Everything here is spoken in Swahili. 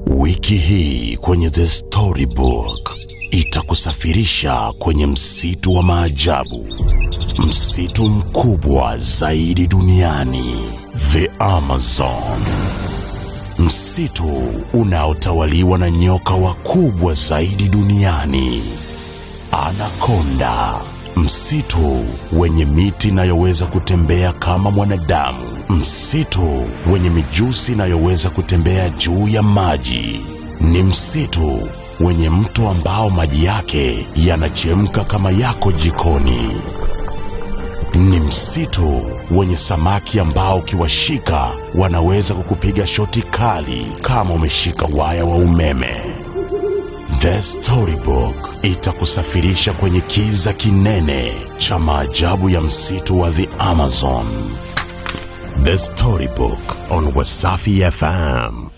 Wiki hii kwenye The Storybook itakusafirisha kwenye msitu wa maajabu, msitu mkubwa zaidi duniani, the Amazon, msitu unaotawaliwa na nyoka wakubwa zaidi duniani, Anakonda, msitu wenye miti inayoweza kutembea kama mwanadamu, msitu wenye mijusi inayoweza kutembea juu ya maji. Ni msitu wenye mto ambao maji yake yanachemka kama yako jikoni. Ni msitu wenye samaki ambao ukiwashika wanaweza kukupiga shoti kali kama umeshika waya wa umeme. The Storybook itakusafirisha kwenye kiza kinene cha maajabu ya msitu wa the Amazon. The Storybook on Wasafi FM.